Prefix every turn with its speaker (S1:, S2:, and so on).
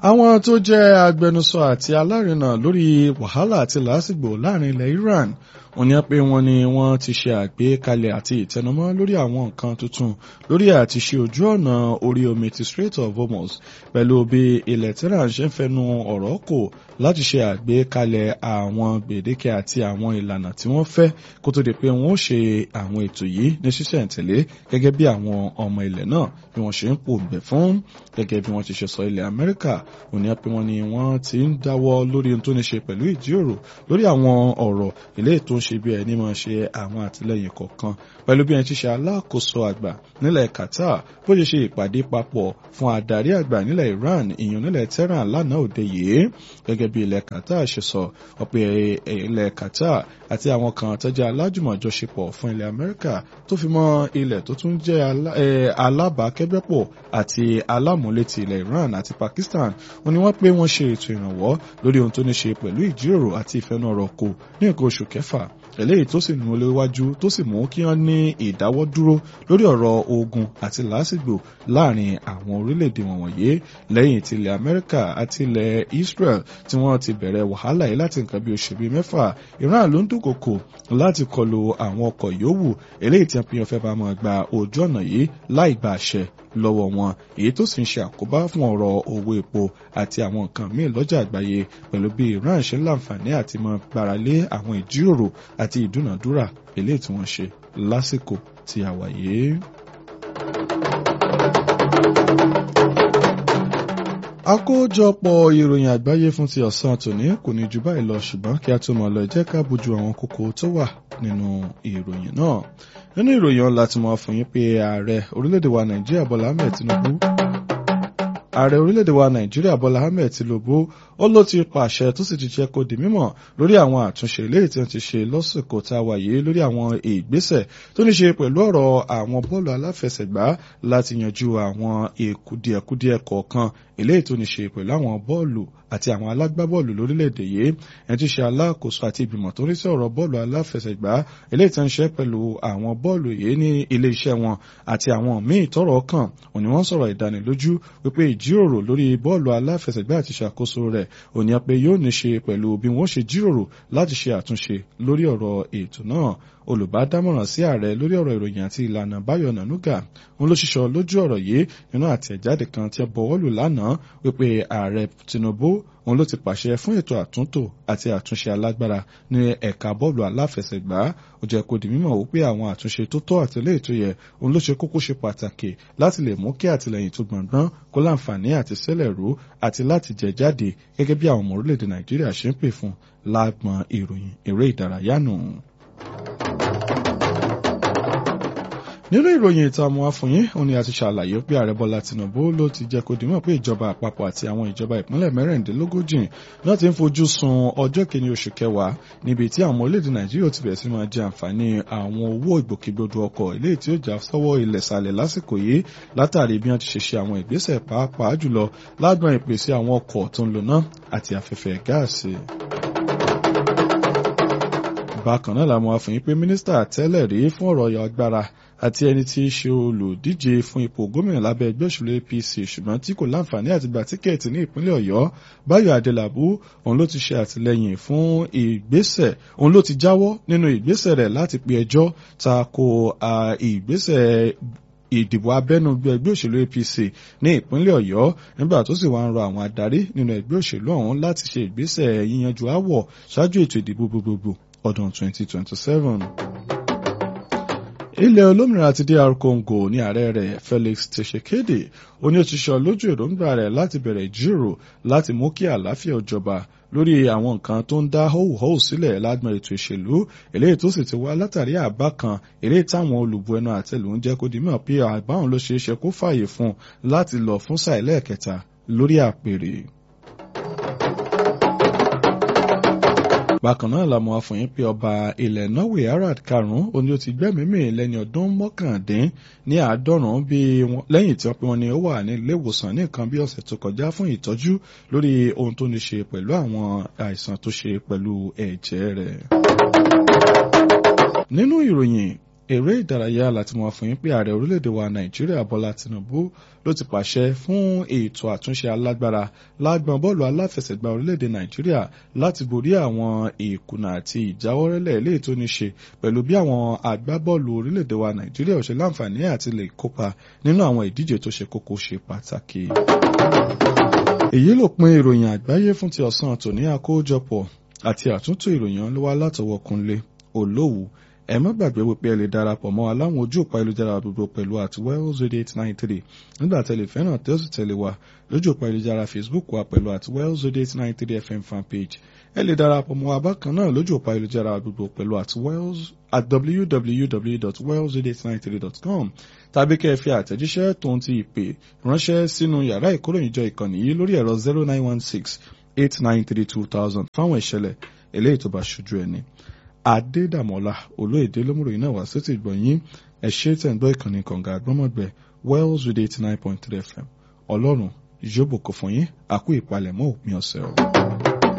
S1: àwọn tó jẹ́ agbẹnusọ àti alárinà lórí wàhálà àti làásìgbò láàrin ilẹ̀ Iran wọ́n ní pé wọ́n ní wọ́n ti ṣe àgbékalẹ̀ àti ìtẹnumọ́ lórí àwọn nǹkan tuntun lórí àti ṣe ojú ọ̀nà orí omi ti Strait of Hormuz pẹ̀lú bí ilẹ̀ Tehran ṣe ń fẹnu ọ̀rọ̀ kò láti ṣe àgbékalẹ̀ àwọn gbèdéke àti àwọn ìlànà tí wọ́n fẹ́ kó tó di pé wọ́n ó ṣe àwọn ètò yìí ní ṣísẹ̀ntẹ̀lé gẹ́gẹ́ bí àwọn ọmọ ilẹ̀ náà bí wọ́n ṣe ń pòǹbẹ̀ fún gẹ́gẹ́ bí wọ́n ti ṣe sọ ilẹ̀ Amẹ́ríkà òní pé wọ́n ní wọ́n ti ń dáwọ́ lórí ohun tó ní ṣe pẹ̀lú ìjíròrò lórí àwọn ọ̀rọ̀ ilé ètò ń ṣe bí ẹni máa ṣe àwọn àtìlẹyìn kọ̀ọ̀kan pẹ̀lú bí ẹni tí ṣe alákòóso àgbà nílẹ̀ Qatar bó ṣe ṣe ìpàdé papọ̀ fún adarí àgbà nílẹ̀ Iran ìyàn nílẹ̀ Tehran lánàá òde yìí gẹ́gẹ́ bí ilẹ̀ Qatar ṣe sọ ọ̀pẹ ilẹ̀ Qatar àti àwọn kan tó jẹ́ alájùmọ̀jọṣepọ̀ fún ilẹ̀ Amẹ́ríkà tó fi mọ́ ilẹ̀ tó tún jẹ́ alábàákẹ́gbẹ́pọ̀ àti alámúlétì ilẹ̀ Iran àti Pakistan wọ́n ní wọ́n pé wọ́n ṣe ètò ìrànwọ́ lórí ohun tó ní ṣe pẹ̀lú ìjíròrò àti ìfẹnurọ̀ kò ní nǹkan oṣù kẹfà eléyìí tó sì nù léwájú tó sì mú kí wọ́n ní ìdáwọ́dúró lórí ọ̀rọ̀ ogun àti làásìgbò láàrin àwọn orílẹ̀-èdè wọ̀nyí lẹ́yìn tí ilẹ̀ Amẹ́ríkà àti ilẹ̀ Israel tí wọ́n ti bẹ̀rẹ̀ wàhálà yìí láti nǹkan bí oṣù bíi mẹ́fà Iran ló ń dúnkòkò láti kọlu àwọn ọkọ̀ yòówù eléyìí tí wọ́n fẹ́ bá máa gba ojú ọ̀nà yìí láì gba àṣẹ lọ́wọ́ wọn èyí tó sì ń ṣe àkóbá fún ọ̀rọ̀ owó epo àti àwọn nǹkan míì lọ́jà àgbáyé pẹ̀lú bí Iran ṣe ń láǹfààní àti máa gbáralé àwọn ìjíròrò àti ìdúnàdúrà eléyìí tí wọ́n ṣe lásìkò tí a wà yìí. àkójọpọ̀ ìròyìn àgbáyé fún ti ọ̀sán tòní kò ní ju báyìí lọ ṣùgbọ́n kí a tó mọ̀ lọ jẹ́ ká bójú àwọn kókó tó wà nínú ìròyìn náà nínú ìròyìn ọ̀la tí mo fún yín pé ààrẹ orílẹ̀-èdè wa Nàìjíríà Bọ́lá Ahmed Tinubu ààrẹ orílẹ̀-èdè wa Nàìjíríà Bọ́lá Ahmed Tinubu ó ló ti pàṣẹ tó sì ti jẹ́ kó di mímọ̀ lórí àwọn àtúnṣe eléyìí tí wọ́n ti ṣe lọ́sìkò tá a wà yìí lórí àwọn ìgbésẹ̀ tó ní ṣe pẹ̀lú ọ̀rọ̀ àwọn bọ́ọ̀lù aláfẹsẹ̀gbá láti yanjú àwọn ìkùdíẹ̀kùdíẹ̀ kọ̀ọ̀kan eléyìí tó ní ṣe pẹ̀lú àwọn bọ́ọ̀lù àti àwọn alágbábọ́ọ̀lù lórílẹ̀‐èdè yìí ẹni tí ṣe alákòóso àti ìgbìmọ̀ tó ń rí sí ọ̀rọ̀ bọ́ọ̀lù aláfẹsẹ̀gbá eléyìí tó ń ṣe pẹ̀lú àwọn bọ́ọ̀lù yìí ní ilé iṣẹ́ wọn àti àwọn míì tọ́rọ̀ kàn òní wọ́n sọ̀rọ̀ ìdánilójú wípé ìjíròrò lórí bọ́ọ̀lù aláfẹsẹ̀gbá àti ìṣàkóso rẹ̀ òní pé yóò ní ṣe pẹ̀lú bí wọ́n ṣe jíròrò láti ṣe àtúnṣe lórí ọ̀rọ̀ ètò náà olùbádámọ̀ràn sí ààrẹ lórí ọ̀rọ̀ ìròyìn àti ìlànà Báyọ̀ Nànúgà òun ló ṣiṣọ́ lójú ọ̀rọ̀ yìí nínú àtẹ̀jáde kan tí ẹ bọ̀wọ́lù lánàá wípé ààrẹ Tinubu òun ló ti pàṣẹ fún ètò àtúntò àti àtúnṣe alágbára ní ẹ̀ka bọ́ọ̀lù aláfẹsẹ̀gbá ó jẹ́ kó di mímọ̀ wípé àwọn àtúnṣe tó tọ́ àti eléyìí tó yẹ òun ló ṣe kókó ṣe pàtàkì láti lè mú kí àtìlẹyìn tó gbọ̀ngbọ́n kó láǹfààní àti sẹ́lẹ̀ rú àti láti jẹ jáde gẹ́gẹ́ bí àwọn ọmọ orílẹ̀-èdè Nàìjíríà ṣe ń pè fún lágbọn ìròyìn eré ìdárayá nù. nínú ìròyìn ìta ọmọ afọyín òun ni a ti ṣàlàyé pé ààrẹ bọ́lá tìǹbù ló ti jẹ́ kó dìímọ̀ pé ìjọba àpapọ̀ àti àwọn ìjọba ìpínlẹ̀ mẹ́rìndínlógójì náà ti ń fojú sun ọjọ́ kìíní oṣù kẹwàá níbi tí àwọn orílẹ̀-èdè nàìjíríà ti bẹ̀rẹ̀ sí máa jẹ àǹfààní àwọn owó ìgbòkègbodò ọkọ̀ eléyìí tí ó já sọ́wọ́ ilẹ̀ sàlẹ̀ lásìkò yìí látàrí bí wọ́n ti ṣe ṣe àwọn ìgbésẹ̀ pàápàá jùlọ lágbọn ìpèsè àwọn ọkọ̀ tó ń lò náà àti afẹ́fẹ́ gáàsì bákan náà làwọn afọyín pé mínísítà tẹ́lẹ̀ rí fún ọ̀rọ̀ agbára àti ẹni tí í ṣe olùdíje fún ipò gómìnà lábẹ́ ẹgbẹ́ òṣèlú APC ṣùgbọ́n tí kò láǹfààní àti gba tíkẹ́ẹ̀tì ní ìpínlẹ̀ Ọ̀yọ́ Báyọ̀ Adélabú òun ló ti ṣe àtìlẹ́yìn fún ìgbésẹ̀ òun ló ti jáwọ́ nínú ìgbésẹ̀ rẹ̀ láti pe ẹjọ́ ta ko ìgbésẹ̀ ìdìbò abẹ́nú ẹgbẹ́ òṣèlú APC ní ìpínlẹ̀ Ọ̀yọ́ nígbà tó sì wá ń rọ àwọn adarí nínú ẹgbẹ́ òṣèlú ọ̀hún láti ṣe ìgbésẹ̀ yíyanjú áwọ̀ ṣáájú ètò ìdìbò gbogbogbò ọdún 2027 ilẹ̀ olómìnira ti DR Congo ní ààrẹ rẹ̀ Felix Tshisekedi ó ní ó ti sọ lójú èròǹgbà rẹ̀ láti bẹ̀rẹ̀ ìjíròrò láti mú kí àlàáfíà ó jọba lórí àwọn nǹkan tó ń dá họ́wùhọ́wù sílẹ̀ lágbọn ètò ìṣèlú eléyìí tó sì ti wá látàrí àbá kan eléyìí táwọn olùbu ẹnu àtẹlù ń jẹ́ kó di mọ̀ pé àbáwọn ló ṣeé ṣe kó fààyè fún un láti lọ fún sáà ẹlẹ́ẹ̀kẹta lórí àpèrè. bákan náà la mọ̀ àfọyín pé ọba ilẹ̀ Norway Harald karùn-ún ó ní ó ti gbẹ́mìímì lẹ́ni ọdún mọ́kàndín ní àádọ́rùn-ún bí lẹ́yìn tí wọ́n pe wọn ni ó wà ní ilé ìwòsàn ní nǹkan bí ọ̀sẹ̀ tó kọjá fún ìtọ́jú lórí ohun tó ní ṣe pẹ̀lú àwọn àìsàn tó ṣe pẹ̀lú ẹ̀jẹ̀ rẹ̀. nínú ìròyìn eré ìdárayá láti mọ̀ fún yín pé ààrẹ orílẹ̀-èdè wa nàìjíríà bọ́lá tinubu ló ti pàṣẹ fún ètò àtúnṣe alágbára lágbọn bọ́ọ̀lù aláfẹsẹ̀gbá orílẹ̀-èdè nàìjíríà láti borí àwọn ìkùnà àti ìjáwọ́rẹ́lẹ̀ eléyìí tó ní ṣe pẹ̀lú bí àwọn agbábọ́ọ̀lù orílẹ̀-èdè wa nàìjíríà ò ṣe láǹfààní àti lè kópa nínú àwọn ìdíje tó ṣe kókó ṣe pàtàkì. èyí ló pin ìròyìn àgbáyé fún ti ọ̀sán tòní àkójọpọ̀ àti àtúntò ìròyìn ló wá látọwọ́ Kúnlé Olówù ẹ má gbàgbé wípé ẹ lè darapọ̀ mọ́ aláwọn ojú òpá ayélujára gbogbo pẹ̀lú àti wells radio eight nine three nígbà tẹ́lẹ̀ fẹ́ràn tí ó sì tẹ̀lé wa lójú òpá ayélujára facebook wa pẹ̀lú àti wells radio eight nine three fm fanpage ẹ lè darapọ̀ mọ́ wa bákan náà lójú òpá ayélujára gbogbo pẹ̀lú àti wells at www.wellsradio893.com tàbí kẹ́ ẹ fi àtẹ̀jíṣẹ́ tòun ti ìpè ránṣẹ́ sínú yàrá ìkóròyìnjọ ìkànnì yìí lórí ẹ̀rọ zero nine one six eight nine three two thousand fáwọn ìṣẹ̀lẹ̀ eléyìí tó bá ṣojú ẹni. Adédàmọ́lá olóyèdè lómùròyìn náà wá sétí ìgbọ̀nyín ẹ ṣé tẹ̀ ń gbọ́ ìkànnì kànga àgbọ́mọ̀gbẹ́ Wells Radio eighty nine point three FM ọlọ́run ìjóbòkò fún yín àkú ìpalẹ̀mọ́ òpin ọ̀sẹ̀ o.